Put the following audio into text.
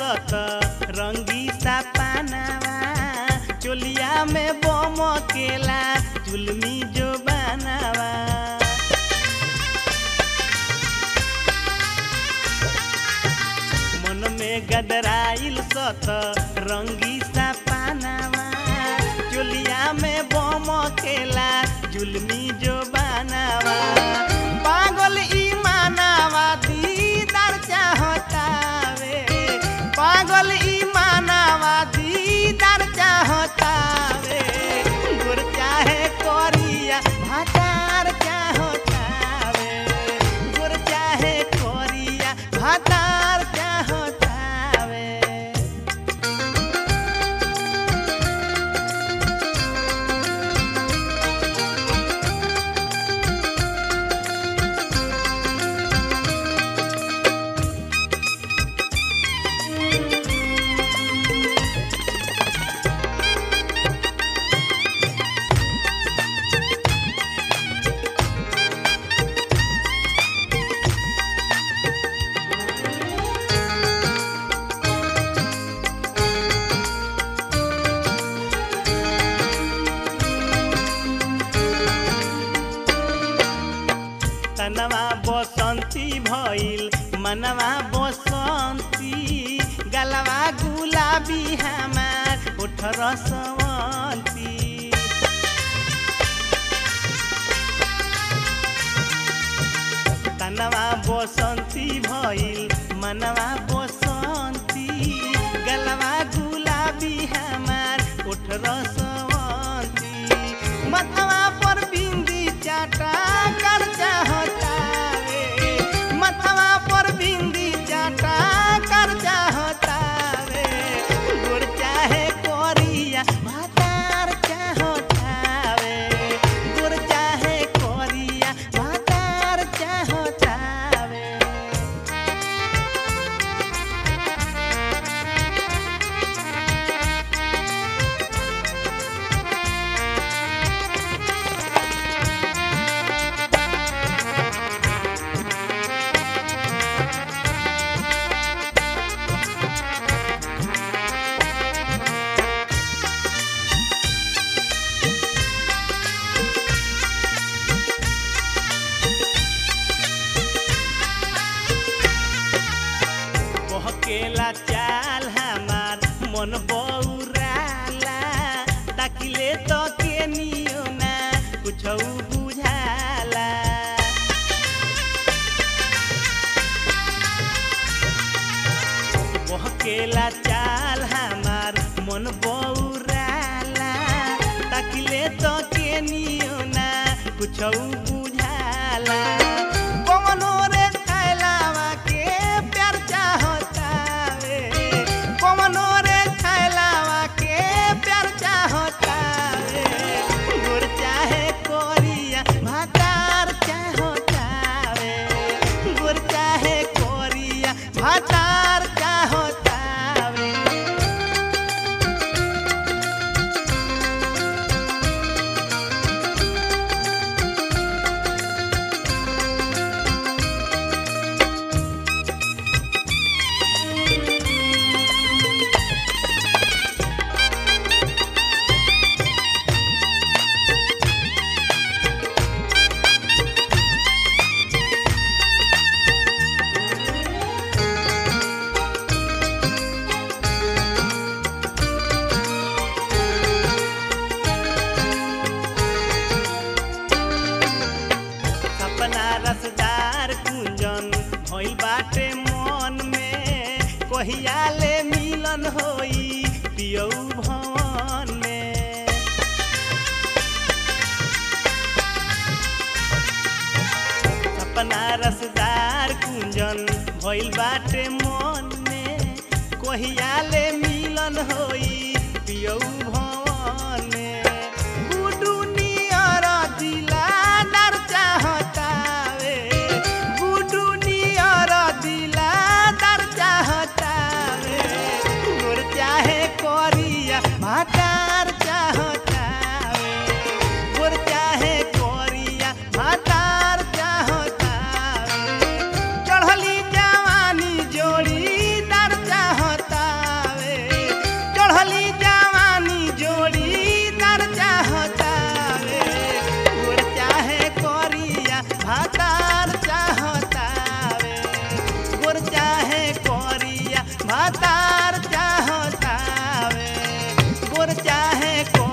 सत रंगी सा पानावा चोलिया में बम केला जुलमी जो बनावा मन में गदराइल सत रंगी सा पानावा चोलिया में बम केला जुलमी जो बनावा पागल ई मानावा दीदार चाहतावे पागल ई मानावा दीदार चाहतावे गुर चाहे कोरिया भातार चाहतावे गुर चाहे कोरिया भातार चाहतावे तनवा बसंती भइल मनवा बसंती गलवा गुलाबी हमार उठ रसवंती तनवा बसंती भइल मनवा बसंती गलवा गुलाबी हमार उठ रसवंती मथवा पर बिंदी चाटा कर चाहतावे मथवा पर बिंदी चाटा कर चाहतावे गुर चाहे कोरिया भातार चाहतावे गुर चाहे कोरिया भातार चाहतावे बहकेला चाल हमार मन बौराला ताकिले तो के नियो ना कुछ बुझाला बहकेला चाल हमार मन बौराला ताकिले तो के नियो ना कुछ बुझाला कवनो रे छैलावा के प्यार चाहतावे कवनो रे छैलावा के प्यार चाहतावे गुर चाहे कोरिया भातार चाहतावे गुर चाहे कोरिया भातार चाहतावे सपना रसदार कुंजन भइल बाटे मन में कहिया ले मिलन होई पियौ भवन में सपना रसदार कुंजन भइल बाटे मन में कहिया ले मिलन होई पियौ भवन में गुडू नियर दिलादार चाहतावे गुडू नियर दिलादार चाहतावे गोर चाहे कोरिया भातार चाहतावे गोर चाहे कोरिया भातार चाहतावे चढ़ली जवानी जोड़ीदार चाहता चाहे को